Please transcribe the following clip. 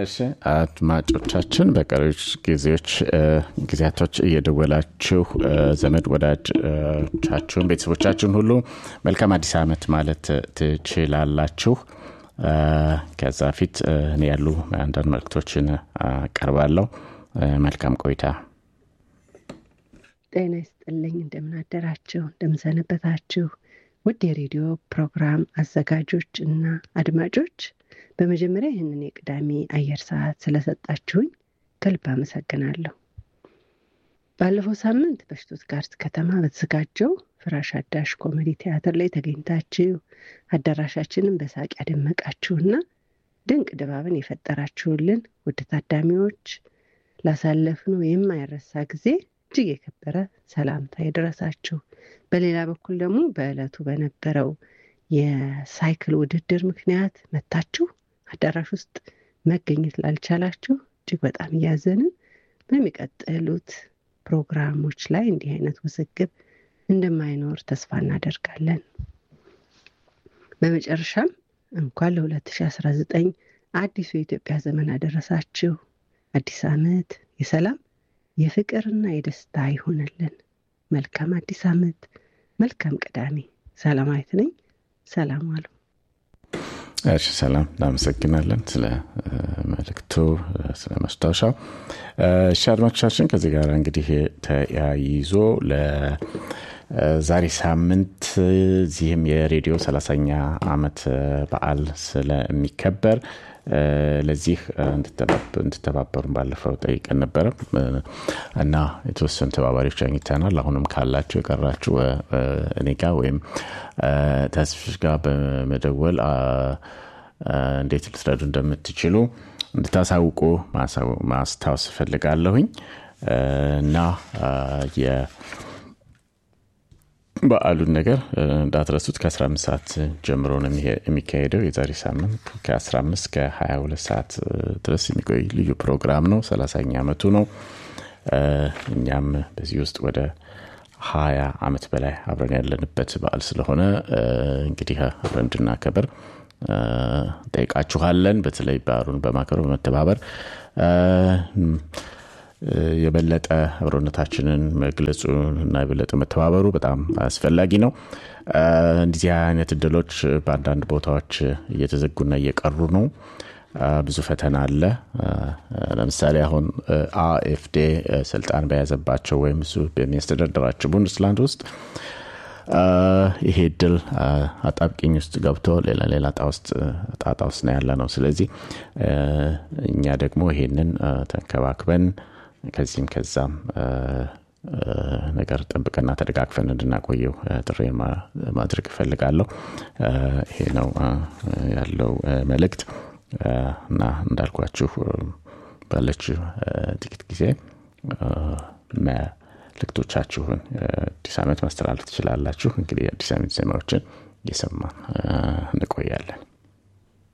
እሺ አድማጮቻችን በቀሪዎች ጊዜዎች ጊዜያቶች እየደወላችሁ ዘመድ ወዳጆቻችሁን ቤተሰቦቻችሁን ሁሉ መልካም አዲስ ዓመት ማለት ትችላላችሁ ከዛ ፊት እኔ ያሉ አንዳንድ መልክቶችን አቀርባለሁ መልካም ቆይታ ጤና ይስጥልኝ እንደምናደራችሁ እንደምሰነበታችሁ ውድ የሬዲዮ ፕሮግራም አዘጋጆች እና አድማጮች በመጀመሪያ ይህንን የቅዳሜ አየር ሰዓት ስለሰጣችሁኝ ከልብ አመሰግናለሁ ባለፈው ሳምንት በሽቱትጋርት ከተማ በተዘጋጀው ፍራሽ አዳሽ ኮሜዲ ቲያትር ላይ ተገኝታችሁ አዳራሻችንን በሳቅ ያደመቃችሁና ድንቅ ድባብን የፈጠራችሁልን ውድ ታዳሚዎች ላሳለፍነው የማይረሳ ጊዜ እጅግ የከበረ ሰላምታ የደረሳችሁ በሌላ በኩል ደግሞ በዕለቱ በነበረው የሳይክል ውድድር ምክንያት መታችሁ አዳራሽ ውስጥ መገኘት ላልቻላችሁ እጅግ በጣም እያዘንን በሚቀጥሉት ፕሮግራሞች ላይ እንዲህ አይነት ውዝግብ እንደማይኖር ተስፋ እናደርጋለን በመጨረሻም እንኳን ለ2019 አዲሱ የኢትዮጵያ ዘመን አደረሳችሁ አዲስ ዓመት የሰላም የፍቅርና የደስታ ይሆንልን መልካም አዲስ ዓመት መልካም ቅዳሜ ሰላማዊት ነኝ ሰላም አሉ እሺ ሰላም እናመሰግናለን ስለ መልእክቱ ስለ መስታወሻው እሺ አድማጮቻችን ከዚህ ጋር እንግዲህ ተያይዞ ዛሬ ሳምንት እዚህም የሬዲዮ ሰላሳኛ አመት በዓል ስለሚከበር ለዚህ እንድተባበሩን ባለፈው ጠይቀን ነበረ እና የተወሰኑ ተባባሪዎች አግኝተናል አሁንም ካላችሁ የቀራችሁ እኔ ጋር ወይም ተስፍሽ ጋር በመደወል እንዴት ልትረዱ እንደምትችሉ እንድታሳውቁ ማስታወስ እፈልጋለሁኝ እና በዓሉን ነገር እንዳትረሱት ከ15 ሰዓት ጀምሮ ነው የሚካሄደው የዛሬ ሳምንት ከ15 ከ22 ሰዓት ድረስ የሚቆይ ልዩ ፕሮግራም ነው ሰላሳኛ ዓመቱ ነው እኛም በዚህ ውስጥ ወደ ሀያ አመት በላይ አብረን ያለንበት በዓል ስለሆነ እንግዲህ አብረን እንድናከብር ጠይቃችኋለን በተለይ በዓሉን በማከሩ በመተባበር የበለጠ አብሮነታችንን መግለጹ እና የበለጠ መተባበሩ በጣም አስፈላጊ ነው እንዲዚህ አይነት እድሎች በአንዳንድ ቦታዎች እየተዘጉና እየቀሩ ነው ብዙ ፈተና አለ ለምሳሌ አሁን አኤፍዴ ስልጣን በያዘባቸው ወይም እሱ በሚያስተዳደራቸው ቡንድስላንድ ውስጥ ይሄ እድል አጣብቂኝ ውስጥ ገብቶ ሌላ ሌላ ጣጣ ውስጥ ነው ያለ ነው ስለዚህ እኛ ደግሞ ይሄንን ተንከባክበን ከዚህም ከዛም ነገር ጠብቀና ተደጋግፈን እንድናቆየው ጥሬን ማድረግ እፈልጋለሁ ይሄ ነው ያለው መልእክት እና እንዳልኳችሁ ባለች ጥቂት ጊዜ መልእክቶቻችሁን አዲስ ዓመት ማስተላለፍ ትችላላችሁ እንግዲህ አዲስ ዓመት ዜማዎችን እየሰማን እንቆያለን